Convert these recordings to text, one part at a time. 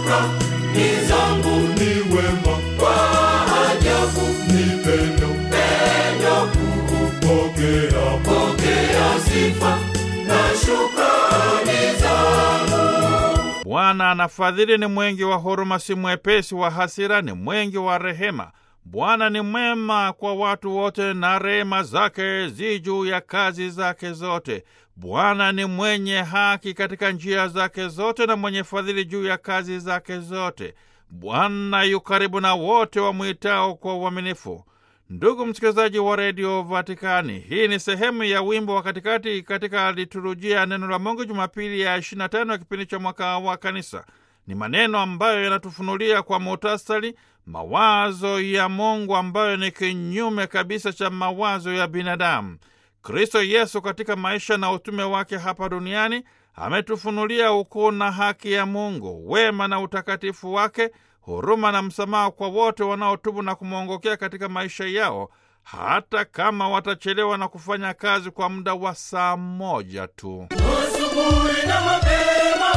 shukrani zangu ni wema, kwa ajabu ni pendo, pendo kuu. pokea, Pokea sifa na shukrani zangu. Bwana anafadhili, ni mwengi wa huruma, si mwepesi wa hasira, ni mwengi wa rehema. Bwana ni mwema kwa watu wote, na rehema zake zi juu ya kazi zake zote. Bwana ni mwenye haki katika njia zake zote, na mwenye fadhili juu ya kazi zake zote. Bwana yu karibu na wote wamwitao kwa uaminifu. Ndugu msikilizaji wa redio Vatikani, hii ni sehemu ya wimbo wa katikati katika liturujia ya neno la Mungu Jumapili ya 25 ya kipindi cha mwaka wa Kanisa. Ni maneno ambayo yanatufunulia kwa muhtasari mawazo ya Mungu ambayo ni kinyume kabisa cha mawazo ya binadamu. Kristo Yesu katika maisha na utume wake hapa duniani ametufunulia ukuu na haki ya Mungu, wema na utakatifu wake, huruma na msamaha kwa wote wanaotubu na kumwongokea katika maisha yao, hata kama watachelewa na kufanya kazi kwa muda wa saa moja tu. Asubuhi na mapema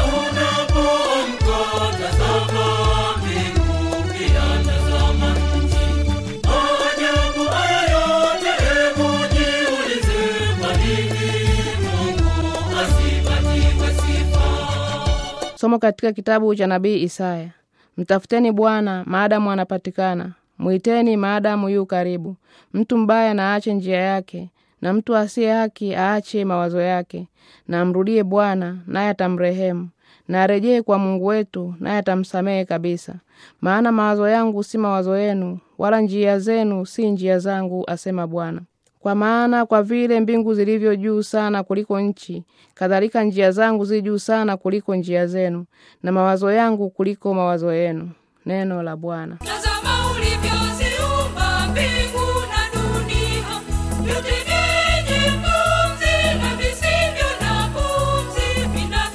unapoamka, tazama mbingu, pia tazama nchi. Maajabu haya yote, hebu jiulize, kwa nini Mungu asipatiwe sifa? Somo katika kitabu cha nabii Isaya. Mtafuteni Bwana maadamu anapatikana, mwiteni maadamu yu karibu. Mtu mbaya na aache njia yake, na mtu asiye haki aache mawazo yake. Na amrudie Bwana, naye atamrehemu, na arejee kwa Mungu wetu, naye atamsamehe kabisa. Maana mawazo yangu si mawazo yenu, wala njia zenu si njia zangu, asema Bwana. Kwa maana kwa vile mbingu zilivyo juu sana kuliko nchi, kadhalika njia zangu zi juu sana kuliko njia zenu, na mawazo yangu kuliko mawazo yenu. Neno la Bwana. Tazama ulivyoziumba mbingu na dunia, vyote vyenye pumzi na visivyo na pumzi,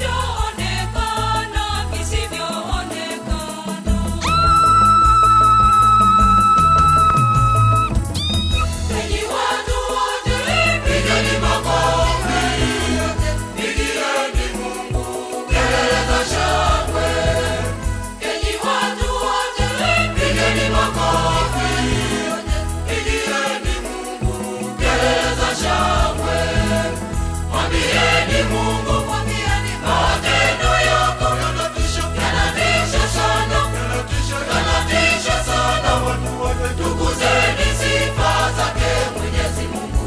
vinavyoonekana, visivyoonekana. Enyi watu wote, pigeni makofi, pigieni Mungu kelele za shangwe. Enyi watu wote, pigeni makofi, pigieni Mungu kelele za shangwe. Mwambieni Mungu, matendo yako yanatisha, yanatisha sana, yanatisha sana. Tukuzeni sifa zake Mwenyezi Mungu.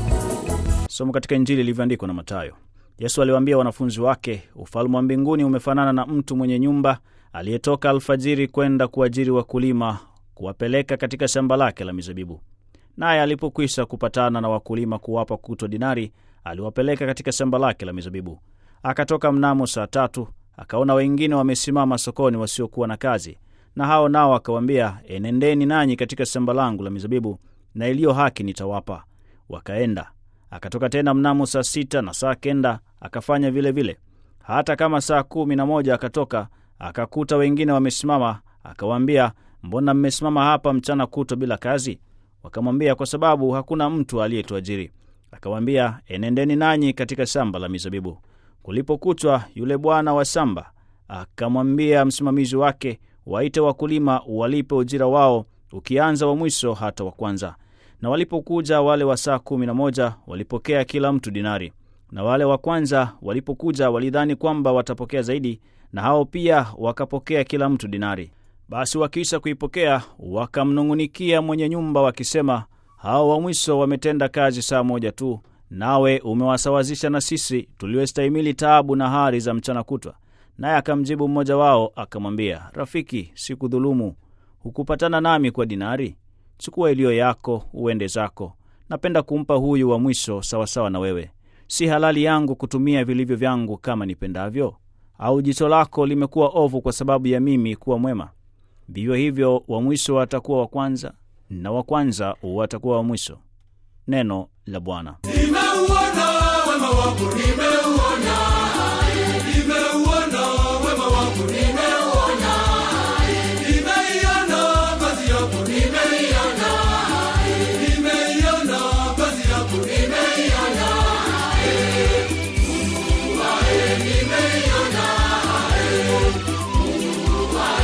Somo katika Injili ilivyoandikwa na Mathayo. Yesu aliwaambia wanafunzi wake, ufalme wa mbinguni umefanana na mtu mwenye nyumba aliyetoka alfajiri kwenda kuajiri wakulima kuwapeleka katika shamba lake la mizabibu. Naye alipokwisha kupatana na wakulima kuwapa kutwa dinari, aliwapeleka katika shamba lake la mizabibu. Akatoka mnamo saa tatu, akaona wengine wamesimama sokoni wasiokuwa na kazi, na hao nao akawaambia, enendeni nanyi katika shamba langu la mizabibu, na iliyo haki nitawapa. Wakaenda. Akatoka tena mnamo saa sita na saa kenda akafanya vile vile. Hata kama saa kumi na moja akatoka akakuta wengine wamesimama, akawaambia, mbona mmesimama hapa mchana kutwa bila kazi? Wakamwambia, kwa sababu hakuna mtu aliyetuajiri. Akawaambia, enendeni nanyi katika shamba la mizabibu. Kulipokuchwa, yule bwana wa shamba akamwambia msimamizi wake, waite wakulima walipe ujira wao, ukianza wa mwisho hata wa kwanza. Na walipokuja wale wa saa kumi na moja walipokea kila mtu dinari, na wale wa kwanza walipokuja walidhani kwamba watapokea zaidi, na hao pia wakapokea kila mtu dinari. Basi wakiisha kuipokea wakamnung'unikia mwenye nyumba wakisema, hao wa mwisho wametenda kazi saa moja tu, nawe umewasawazisha na sisi tuliostahimili taabu na hari za mchana kutwa. Naye akamjibu mmoja wao akamwambia, rafiki, sikudhulumu. Hukupatana nami kwa dinari? Chukua iliyo yako uende zako. Napenda kumpa huyu wa mwisho sawasawa na wewe. Si halali yangu kutumia vilivyo vyangu kama nipendavyo? Au jicho lako limekuwa ovu kwa sababu ya mimi kuwa mwema? Vivyo hivyo wa mwisho watakuwa wa kwanza, na wa kwanza watakuwa wa mwisho. Neno la Bwana. Nimeuona wema wako, nimeuona, nimeuona wema wako, nimeuona, nimeiona kazi yako, nimeiona, nimeiona kazi yako, nimeiona, Mungu wae, nimeiona, Mungu wae,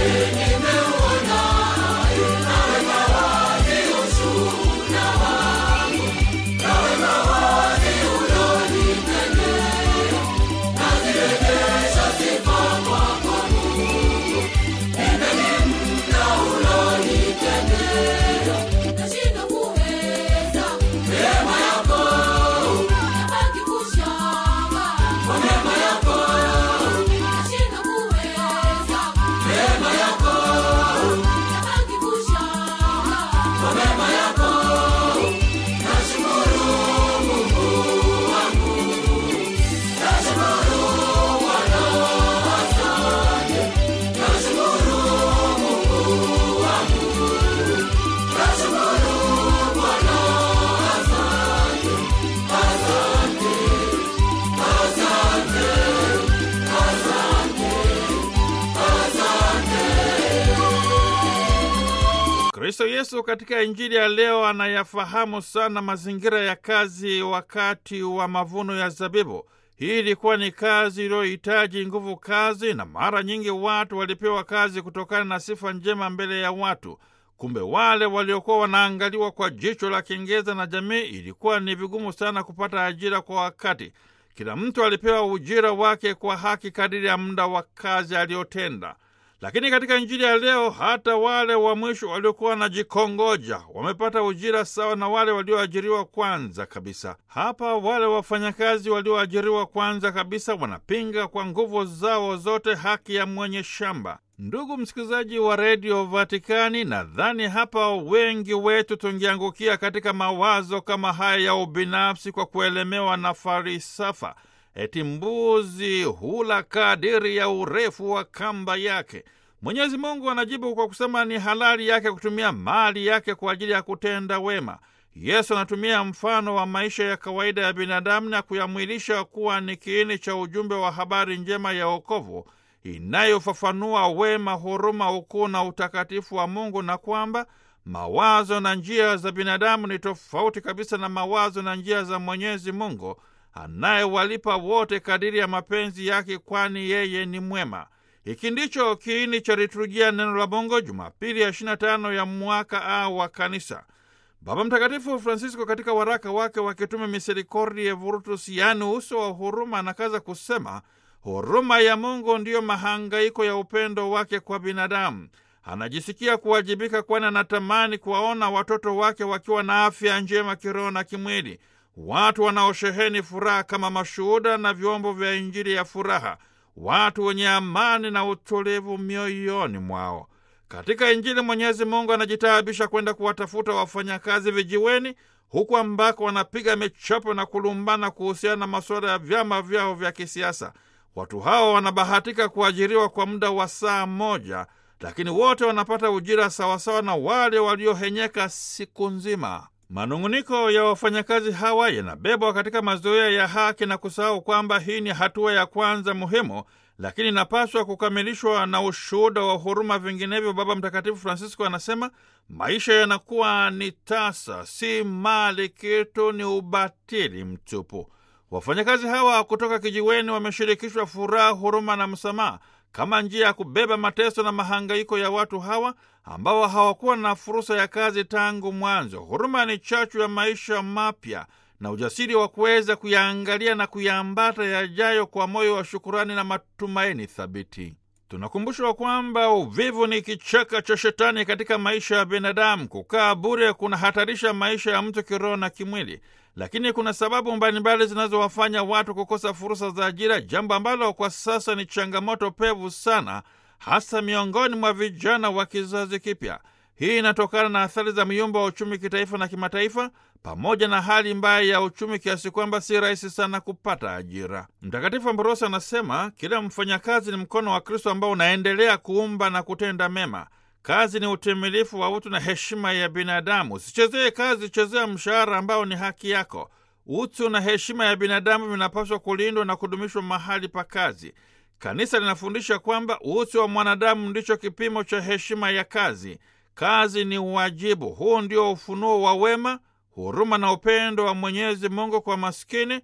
Kristo Yesu katika Injili ya leo anayafahamu sana mazingira ya kazi wakati wa mavuno ya zabibu. Hii ilikuwa ni kazi iliyohitaji nguvu kazi, na mara nyingi watu walipewa kazi kutokana na sifa njema mbele ya watu. Kumbe wale waliokuwa wanaangaliwa kwa jicho la kengeza na jamii, ilikuwa ni vigumu sana kupata ajira kwa wakati. Kila mtu alipewa ujira wake kwa haki kadiri ya muda wa kazi aliyotenda. Lakini katika Injili ya leo, hata wale wa mwisho waliokuwa wanajikongoja wamepata ujira sawa na wale walioajiriwa kwanza kabisa. Hapa wale wafanyakazi walioajiriwa kwanza kabisa wanapinga kwa nguvu zao zote haki ya mwenye shamba. Ndugu msikilizaji wa redio Vatikani, nadhani hapa wengi wetu tungeangukia katika mawazo kama haya ya ubinafsi kwa kuelemewa na farisafa eti mbuzi hula kadiri ya urefu wa kamba yake. Mwenyezi Mungu anajibu kwa kusema ni halali yake kutumia mali yake kwa ajili ya kutenda wema. Yesu anatumia mfano wa maisha ya kawaida ya binadamu na kuyamwilisha kuwa ni kiini cha ujumbe wa habari njema ya wokovu inayofafanua wema, huruma, ukuu na utakatifu wa Mungu na kwamba mawazo na njia za binadamu ni tofauti kabisa na mawazo na njia za Mwenyezi Mungu anayewalipa wote kadiri ya mapenzi yake, kwani yeye ni mwema. Hiki ndicho kiini cha liturujia neno la Mungu Jumapili ya 25 ya mwaka A wa Kanisa. Baba Mtakatifu Francisco katika waraka wake wa kitume Misericordiae Virtus, yaani uso wa huruma, anakaza kusema huruma ya Mungu ndiyo mahangaiko ya upendo wake kwa binadamu. Anajisikia kuwajibika, kwani anatamani kuwaona watoto wake wakiwa na afya njema kiroho na kimwili, watu wanaosheheni furaha kama mashuhuda na vyombo vya Injili ya furaha, watu wenye amani na utulivu mioyoni mwao. Katika Injili Mwenyezi Mungu anajitaabisha kwenda kuwatafuta wafanyakazi vijiweni, huku ambako wanapiga michapo na kulumbana kuhusiana na masuala ya vyama vyao vya kisiasa. Watu hao wanabahatika kuajiriwa kwa muda wa saa moja, lakini wote wanapata ujira sawasawa na wale waliohenyeka siku nzima. Manung'uniko ya wafanyakazi hawa yanabebwa katika mazoea ya haki na kusahau kwamba hii ni hatua ya kwanza muhimu, lakini inapaswa kukamilishwa na ushuhuda wa huruma. Vinginevyo, Baba Mtakatifu Francisco anasema maisha yanakuwa ni tasa, si mali kitu, ni ubatili mtupu. Wafanyakazi hawa kutoka kijiweni wameshirikishwa furaha, huruma na msamaha kama njia ya kubeba mateso na mahangaiko ya watu hawa ambao hawakuwa na fursa ya kazi tangu mwanzo. Huruma ni chachu ya maisha mapya na ujasiri wa kuweza kuyaangalia na kuyaambata yajayo kwa moyo wa shukurani na matumaini thabiti. Tunakumbushwa kwamba uvivu ni kichaka cha shetani katika maisha ya binadamu. Kukaa bure kunahatarisha maisha ya mtu kiroho na kimwili, lakini kuna sababu mbalimbali zinazowafanya watu kukosa fursa za ajira, jambo ambalo kwa sasa ni changamoto pevu sana, hasa miongoni mwa vijana wa kizazi kipya. Hii inatokana na athari za myumba wa uchumi kitaifa na kimataifa, pamoja na hali mbaya ya uchumi kiasi kwamba si rahisi sana kupata ajira. Mtakatifu Ambrosi anasema kila mfanyakazi ni mkono wa Kristo ambao unaendelea kuumba na kutenda mema. Kazi ni utimilifu wa utu na heshima ya binadamu. Usichezee kazi, chezea mshahara ambao ni haki yako. Utu na heshima ya binadamu vinapaswa kulindwa na kudumishwa mahali pa kazi. Kanisa linafundisha kwamba utu wa mwanadamu ndicho kipimo cha heshima ya kazi. Kazi ni uwajibu. Huu ndio ufunuo wa wema, huruma na upendo wa Mwenyezi Mungu kwa maskini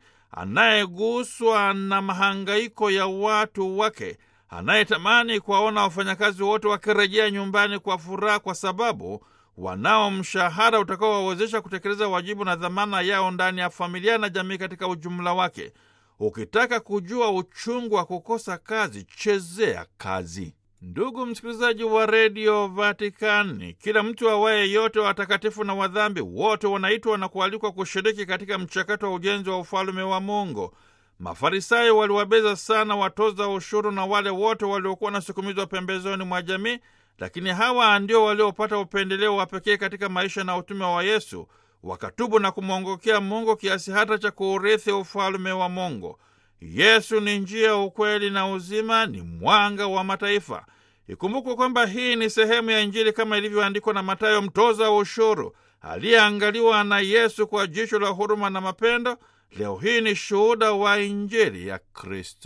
anayeguswa na mahangaiko ya watu wake, anayetamani kuwaona wafanyakazi wote wakirejea nyumbani kwa furaha, kwa sababu wanao mshahara utakaowawezesha kutekeleza wajibu na dhamana yao ndani ya familia na jamii katika ujumla wake. Ukitaka kujua uchungu wa kukosa kazi, chezea kazi. Ndugu msikilizaji wa redio Vatikani, kila mtu awaye yote, watakatifu na wadhambi wote wanaitwa na kualikwa kushiriki katika mchakato wa ujenzi wa ufalume wa Mungu. Mafarisayo waliwabeza sana watoza ushuru na wale wote waliokuwa wanasukumizwa pembezoni mwa jamii, lakini hawa ndio waliopata upendeleo wa pekee katika maisha na utume wa Yesu, wakatubu na kumwongokea Mungu kiasi hata cha kuurithi ufalume wa Mungu. Yesu ni njia, ukweli na uzima, ni mwanga wa mataifa. Ikumbukwe kwamba hii ni sehemu ya Injili kama ilivyoandikwa na Mathayo, mtoza ushuru aliyeangaliwa na Yesu kwa jicho la huruma na mapendo. Leo hii ni shuhuda wa Injili ya Kristo.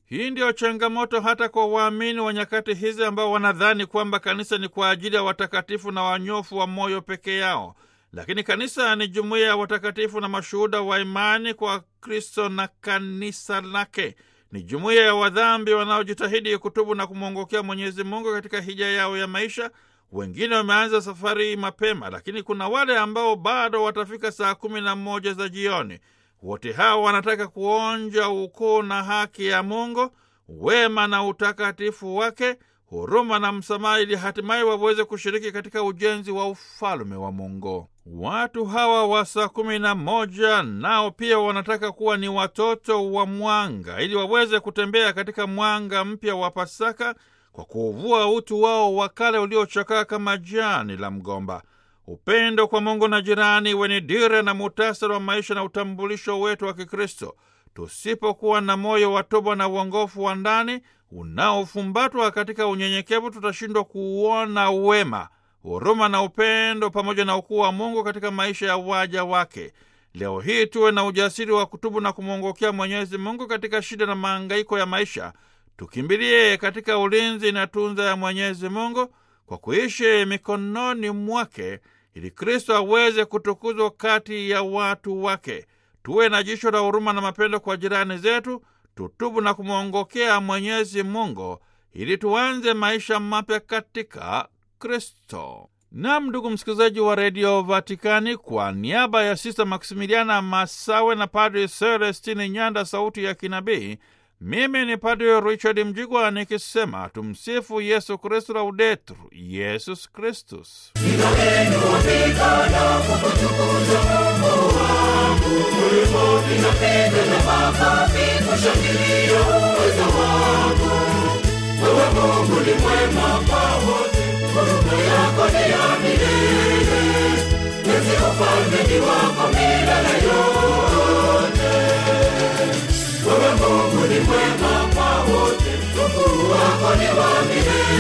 Hii ndiyo changamoto hata kwa waamini wa nyakati hizi ambao wanadhani kwamba kanisa ni kwa ajili ya watakatifu na wanyofu wa moyo peke yao. Lakini kanisa ni jumuiya ya watakatifu na mashuhuda wa imani kwa Kristo na kanisa lake. Ni jumuiya ya wadhambi wanaojitahidi kutubu na kumwongokea Mwenyezi Mungu katika hija yao ya maisha. Wengine wameanza safari mapema, lakini kuna wale ambao bado watafika saa kumi na moja za jioni. Wote hao wanataka kuonja ukuu na haki ya Mungu, wema na utakatifu wake, huruma na msamaha, ili hatimaye waweze kushiriki katika ujenzi wa ufalme wa Mungu. Watu hawa wa saa kumi na moja nao pia wanataka kuwa ni watoto wa mwanga, ili waweze kutembea katika mwanga mpya wa Pasaka kwa kuuvua utu wao wa kale uliochakaa kama jani la mgomba. Upendo kwa Mungu na jirani iwe ni dira na muhtasari wa maisha na utambulisho wetu wa Kikristo. Tusipokuwa na moyo wa toba na uongofu wa ndani unaofumbatwa katika unyenyekevu, tutashindwa kuuona wema, huruma na upendo pamoja na ukuu wa Mungu katika maisha ya waja wake. Leo hii tuwe na ujasiri wa kutubu na kumwongokea Mwenyezi Mungu katika shida na mahangaiko ya maisha. Tukimbilie katika ulinzi na tunza ya Mwenyezi Mungu kwa kuishi mikononi mwake ili Kristo aweze kutukuzwa kati ya watu wake. Tuwe na jicho la huruma na mapendo kwa jirani zetu, tutubu na kumwongokea Mwenyezi Mungu ili tuanze maisha mapya katika Kristo. Nam, ndugu msikilizaji wa redio Vatikani, kwa niaba ya Sista Maksimiliana Masawe na Padri Celestini Nyanda, sauti ya kinabii, mimi ni Padri Richard Mjigwa nikisema tumsifu Yesu Kristu, laudetur Yesus Kristus. Wewe Mungu ni mwema kwa wote, huruma yako ni ya milele. Enzi ufalme ni wako milele yote. Wewe Mungu ni mwema kwa wote, ukuu wako ni wa milele.